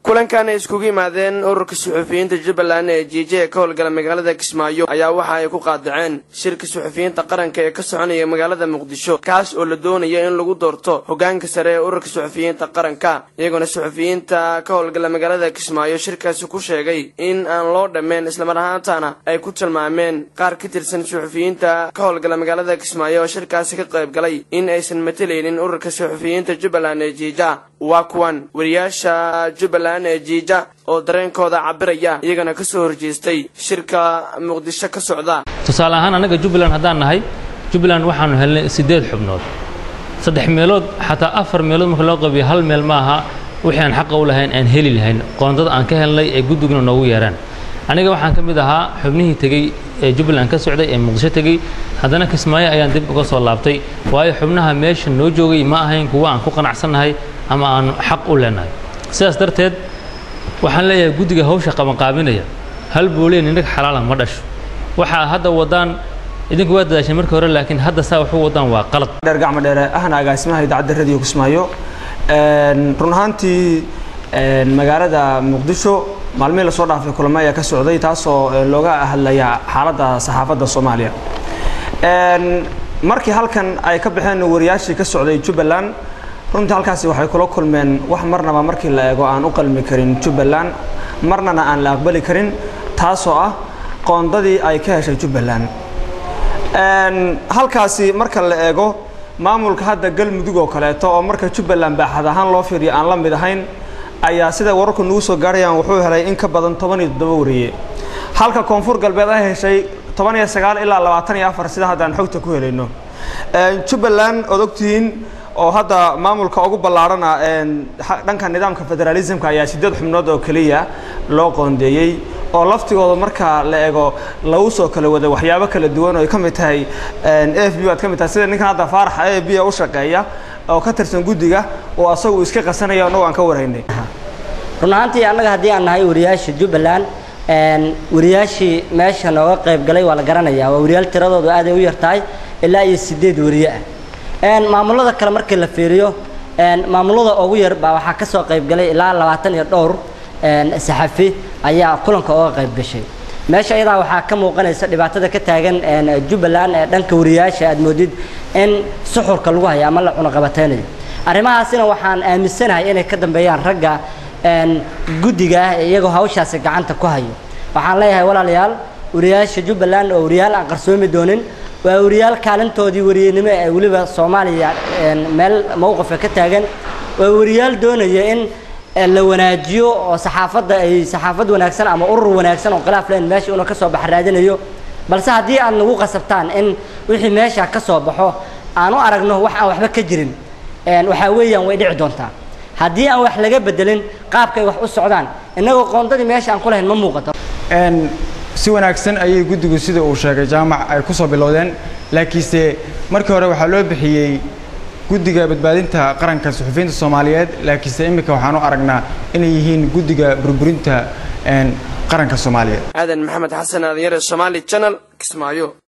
kulankan ay iskugu yimaadeen ururka suxufiyiinta jubbaland ee jiije ee ka howlgala magaalada kismaayo ayaa waxa ay ku qaadaceen shirka suxufiyiinta qaranka ee ka soconaya magaalada muqdisho kaas oo la doonaya in lagu doorto hogaanka sare ee ururka suxufiyiinta qaranka iyagoona suxufiyiinta ka howlgala magaalada kismaayo shirkaasi ku sheegay in aan loo dhammeyn islamar ahaantana ay ku tilmaameen qaar ka tirsan suxufiyiinta ka howlgala magaalada kismaayo oo shirkaasi ka qayb galay in aysan matalaynin ururka suxufiyiinta jubbaland ee jiija waa kuwan wariyaasha jubbaland ee jiija oo dareenkooda cabiraya iyagana ka soo horjeestay shirka muqdisho ka socda tusaale ahaan annaga jubbaland haddaan nahay jubbaland waxaanu helnay siddeed xubnood saddex meelood xataa afar meelood marka loo qabiyo hal meel ma aha wixii aan xaqa u lahayn aan heli lahayn qoondada aan ka helnay ee guddiguna noogu yeeraan aniga waxaan ka mid ahaa xubnihii tegey ee jubbaland ka socday ee muqdisho tegey haddana kismaayo ayaan dib uga soo laabtay waayo xubnaha meesha noo joogay ma ahayn kuwa aan ku qanacsannahay ama aanu xaq u leenahay sidaas darteed waxaan leeyahay guddiga hawsha qabanqaabinaya hal booliya nindhag xalaala ma dhasho waxaa hadda wadaan idinku waa dadaasheen markii hore laakiin hadda saa waxu wadaan waa qalad dheer gacmo dheere ahna agaasimaha idaacadda radio kismaayo run ahaantii magaalada muqdisho maalmihii lasoo dhaafay kulamo ayaa ka socday taasoo looga hadlaya xaaladda saxaafadda soomaaliya markii halkan ay ka baxeen wariyaashii ka socday jubbaland runtii halkaasi waxay kula kulmeen wax marnaba markii la eego aan u qalmi karin jubbaland marnana aan la aqbali karin taasoo ah qoondadii ay ka heshay jubbaland halkaasi marka la eego maamulka hadda galmudug oo kaleeto oo marka jubbaland baaxad ahaan loo fiiriyo aan la mid ahayn ayaa sida wararku nagu soo gaarayaan wuxuu helay in ka badan toban iyo toddoba wariye halka koonfur galbeed ay heshay toban iyo sagaal ilaa labaatan iyo afar sida haddaan xogta ku helayno jubbaland ood ogtihiin oo hadda maamulka ugu ballaarhana dhanka nidaamka federaalismka ayaa siddeed xubnood oo keliya loo qoondeeyey oo laftigooda marka la eego lagu soo kala wada waxyaabo kala duwan oo ay ka mid tahay a f b aad ka mid tahay sida ninkan hadda faarax a b u shaqeeya oo ka tirsan guddiga oo asagu iska qasanaya annagoo aan ka waraynay run ahaantii annaga haddii aan nahay wariyaasha jubbaland wariyaashii meesha nooga qayb galay waa la garanayaa waa wariyaal tiradoodu aaday u yartahay ilaa iyo siddeed wariye ah maamulada kale markii la fiiriyo maamulada ugu yar baa waxaa ka soo qayb galay ilaa labaatan iyo dhowr saxafi ayaa kulanka uga qayb gashay meesha iyadaa waxaa ka muuqanaysa dhibaatada ka taagan jubbaland ee dhanka wariyaasha aad moodid in suxurka lagu hayo ama la cunaqabateynayo arrimahaasina waxaan aaminsanahay inay ka dambeeyaan ragga guddiga ah ee iyagoo hawshaasi gacanta ku hayo waxaan leeyahay walaalayaal wariyaasha jubbaland oo wariyaal aan qarsoomi doonin waa wariyaal kaalintoodii wariyenimo ee weliba soomaaliya meel mowqifka ka taagan waa wariyaal doonaya in la wanaajiyo oo saxaafadda ay saxaafad wanaagsan ama urur wanaagsan oo khilaaf leen meesha una ka soo bax raadinayo balse haddii aad nagu qasabtaan in wixii meesha ka soo baxo aan u aragno wax aan waxba ka jirin waxaa weeyaan way dhici doontaa haddii aan wax laga bedelin qaabka ay wax u socdaan innagoo qoondadii meesha aan ku lahayn ma muuqato si wanaagsan ayay guddigu sida uu sheegay jaamac ay ku soo bilowdeen laakiinse markii hore waxaa loo bixiyey guddiga badbaadinta qaranka suxufiyiinta soomaaliyeed laakiinse iminka waxaan u aragnaa inay yihiin guddiga burburinta qaranka soomaaliyeed aadan maxamed xasan aadanyare somaali channel kismaayo